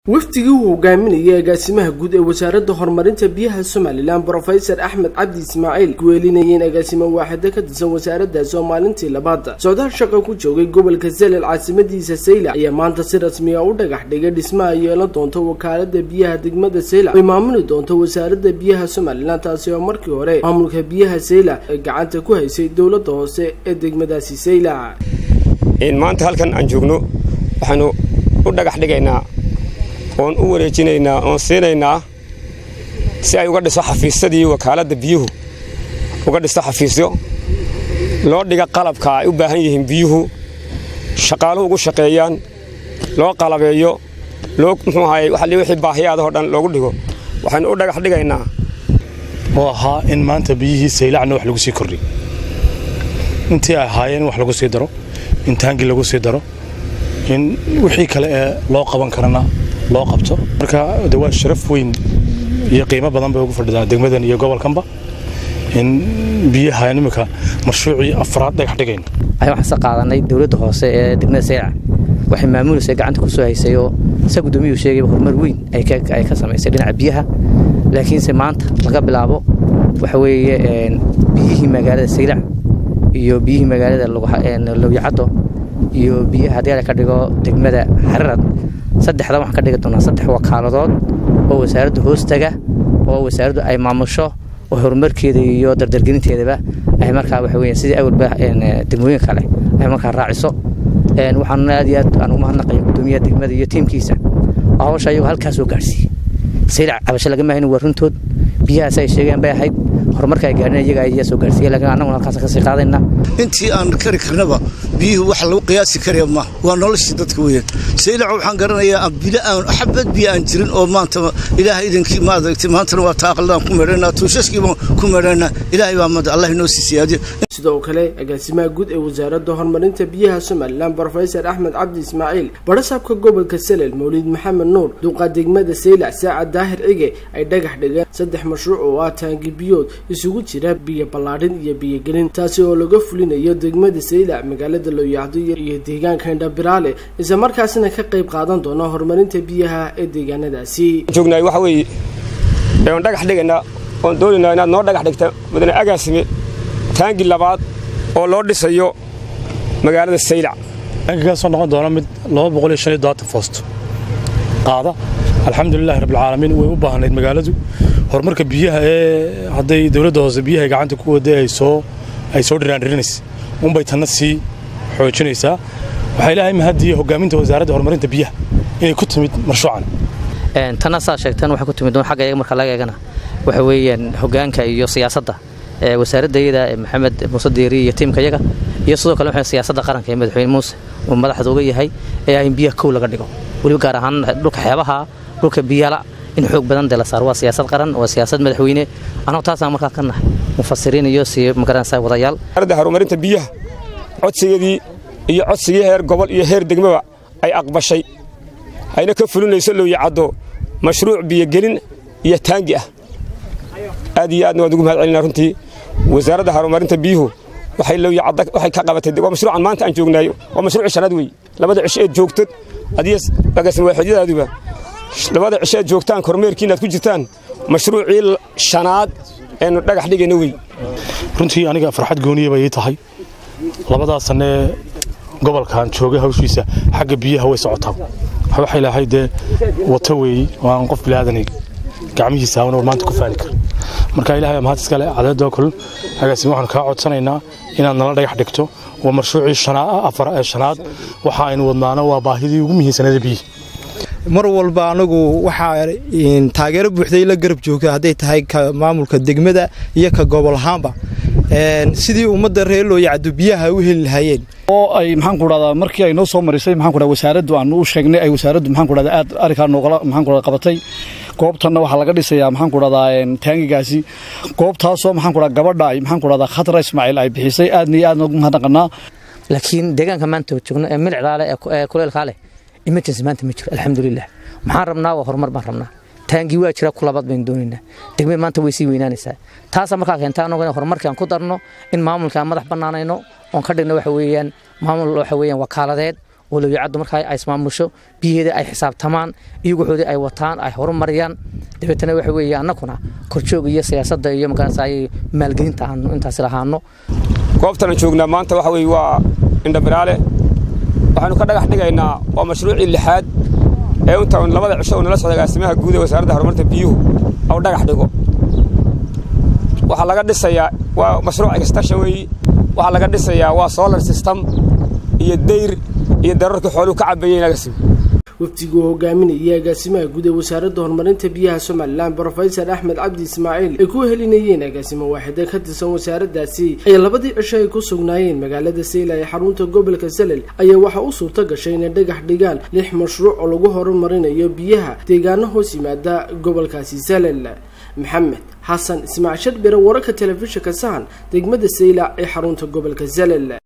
wafdigii uu hogaaminayay agaasimaha guud ee wasaaradda horumarinta biyaha somalilan brofesor axmed cabdi ismaaciil kuweelinayeen agaasimo waaxida ka tirsan wasaaraddaasi oo maalintii labaad socdaal shaqa ku joogay gobolka zelel caasimadiisa sayla ayaa maanta si rasmiya u dhagax dhigay dhismaha yeelan doonta wakaalada biyaha degmada sayla ay maamuli doonto wasaaradda biyaha somalilan taasi oo markii hore maamulka biyaha sayla ay gacanta ku haysay dowladda hoose ee degmadaasi sayla maanta halkan aan joogno waxaanu u dhagax dhigaynaa oon u wareejinaynaa oon siinaynaa si ay uga dhiso xafiisyadii wakaaladda biyuhu uga dhisto xafiisyo loo dhiga qalabka ay u baahan yihiin biyuhu shaqaaluhu ugu shaqeeyaan loo qalabeeyo loo muxuu ahaye wixii baahiyaadahoo dhan loogu dhigo waxaynu u dhagax dhigaynaa oo ahaa in maanta biyihii saylacna wax lagu sii kordhiy intii ay ahaayeen in wax lagu sii daro in taangi lagu sii daro in wixii kale ee loo qaban karana loo qabto marka de waa sharaf weyn iyo qiimo badan bay ugu fadhidaan degmadan iyo gobolkanba in biyaha imika mashruucii afraad dhagax dhigayno ayaan waxaan sa qaadanay dowladda hoose ee degmada saylac waxay maamulaysa gacanta ku soo haysay oo sa guddoomiyuu sheegayba horumar weyn ay ka samaysay dhinaca biyaha laakiinse maanta laga bilaabo waxa weeye biyihii magaalada saylac iyo biyihii magaalada lowyacaddo iyo biyaha haddii la ka dhigo degmada xararad saddexdan waxaan ka dhigi doonaa saddex wakaaladood oo wasaaradda hoostaga oo wasaaraddu ay maamusho oo horumarkeeda iyo dardargelinteedaba ay markaa waxa weya sidii awalba degmooyin kale ay markaa raaciso waxaan aad iyo aad aan ugu mahadnaqaya guddoomiyaha degmada iyo tiimkiisa oo hawsha ayagoo halkaas soo gaarsiiyey saylac cabasho lagama hayn waa runtood biyahaas ay sheegeen bay ahayd horumarka ay gaadhin iyaga ayaa soo gaarsiiya lakiin annaguna halkaas kasii qaadayna intii aan kari karnaba biyuhu wax lagu qiyaasi karaya ma waa noloshii dadka weeyaan saylac waxaan garanayaa bilo aan xabad biyo aan jirin oo maanta ilaahay idinkii ma adagtay maantana waa taaqaldaan ku meedhanaa tuushaskiibaan ku meedhanaa ilaahay baa mada allah inoo sii siyaadiyo sidoo kale agaasimaha guud ee wasaaradda horumarinta biyaha somalilan brofesor axmed cabdi ismaaciil barasaabka gobolka salel mawlid maxamed nuur duqa degmada saylac saacad daahir cige ay dhagax dhigeen saddex mashruuc oo ah taangi biyood isugu jira biyo ballaadhin iyo biyogelin taasi oo laga fulinayo degmada saylac magaalada looyacdo iyo deegaanka indhabiraale isla markaasina ka qayb qaadan doona horumarinta biyaha ee deegaanadaasi joognaay waxa weeye oon dhagax dhigaynaa oon doonaynaa inaad noo dhagax dhigta mudane agaasime taangi labaad oo loo dhisayo magaalada saylac taangigaasoo noqon doona mid foosto qaada alxamdulilahi rabbilcaalamiin way u baahnayd magaaladu horumarka biyaha ee hadday dowladda hoose biyaha gacanta ku waday ay soo ay soo dhiraandhirinaysa unbay tanna sii xoojinaysaa waxaa ilaahay mahadiya hogaaminta wasaaradda horumarinta biyaha inay ku timid marshuucan tanna saa sheegteen waxay ku timid xagga iyaga marka laga eegana waxa weeyaan hoggaanka iyo siyaasadda wasaaradda iyada maxamed muuse diiri iyo tiimka iyaga iyo sidoo kale waxay siyaasadda qaranka ee madaxweyne muuse uu madaxda uga yahay ee ah in biyaha kow laga dhigo weliba gaar ahaan dhulka xeebaha dhulka biyala in xoog badan dee la saaro waa siyaasad qaran waa siyaasad madaxweyne annagu taasaan markaa ka nahay mufasiriin iyo si magaranaysa wadayaal wasaaradda horumarinta biyaha codsigeedii iyo codsigii heer gobol iyo heer degmaba ay aqbashay ayna ka fulinayso looyacaddo mashruuc biyogelin iyo taangi ah aad iyo aadna waan ugu mahad celinaa runtii wasaaradda horumarinta biyuhu waxay looyacadda waxay ka qabatay waa mashruucan maanta aan joognaayo waa mashruuci shanaad weeye labada cisho eed joogtad adiyo agaasin waaxidadaaduba labada cisho eed joogtaan kormeerkiina aad ku jirtaan mashruucii shanaad eenu dhagax dhigayno wey runtii aniga farxad gooniya bay ii tahay labadaa sannee gobolkan joogay hawshiisa xagga biyaha way socotaa waxay lahay dee wata weeye oo aan qof bilaadanay gacmihiisa awan maanta ku faani kara marka ilahay mahad iskale cadeedoo kul agaasime waxaan kaa codsanaynaa inaad nala dhagax dhigto waa mashruucii afar ee shanaad waxa aynu wadnaana waa baahidii ugu muhiimsanaeda biyihi mar walba anagu waxaa taageero buuxday la garab joogta hadday tahay ka maamulka degmada iyo ka gobol ahaanba sidii ummadda reer looyacdo biyaha u heli lahaayeen oo ay maxaan ku dhahdaa markii ay noo soo marisay maxaan ku dhahdaa wasaaraddu aan u sheegnay ay wasaaraddu maxaan ku dhahdaa aad arrinkaa noogala maxaan ku dhahdaa qabatay goobtanna waxaa laga dhisayaa maxaan ku dhahdaa taangigaasi goobtaasoo maxaan ku dhahdaa gabadha ay maxaan ku dhahdaa khatra ismaaciil ay bixisay aadna iyo aadna ugu mahadnaqanaa laakiin deegaanka maanta joogno ee milicdaa leh ee kuleelkaa leh emergency maanta ma jiro alxamdulilah maxaan rabnaa waa horumar baan rabnaa taangii waa jira kulabaad baynu doonaynaa degmada maanta way sii weynaanaysaa taasaa markaa keenta anagu in horumarkii aan ku darno in maamulka aan madax bannaanayno oon ka dhigno waxa weeyaan maamul waxa weeyaan wakaaladeed oo lowiyacaddu markaa ay ismaamusho biyaheeda ay xisaabtamaan iyaguxoodii ay wataan ay horumariyaan dabeetana waxa weeye annaguna korjoog iyo siyaasadda iyo magaranaysa maalgelinta aanu intaasi lahaano goobtanan joognaa maanta waxa weye waa indhabiraale waxaanu ka dhagax dhigaynaa waa mashruucii lixaad ee inta labada cisho uu nala socda agaasimaha guud ee wasaaradda horumarta biyuhu au dhagax dhigo waxaa laga dhisayaa waa mashruuc extasha weeyi waxaa laga dhisayaa waa solar system iyo dayr iyo dararkii xooluhu ka cabeeyeen agaasimo wafdiguu hogaaminayay agaasimaha guud ee wasaaradda horumarinta biyaha somalilan brofesor axmed cabdi ismaaciil ay ku helinayeen agaasimo waaxida ka tirsan wasaaraddaasi ay labadii cisho ay ku sugnaayeen magaalada sayla ee xarunta gobolka salel ayaa waxaa u suurto gashay inay dhagax dhigaan lix mashruuc oo lagu horumarinayo biyaha deegaano hoos yimaada gobolkaasi salel maxamed xasan ismaaciil sharbire wararka telefishinka sahan degmada sayla ee xarunta gobolka salel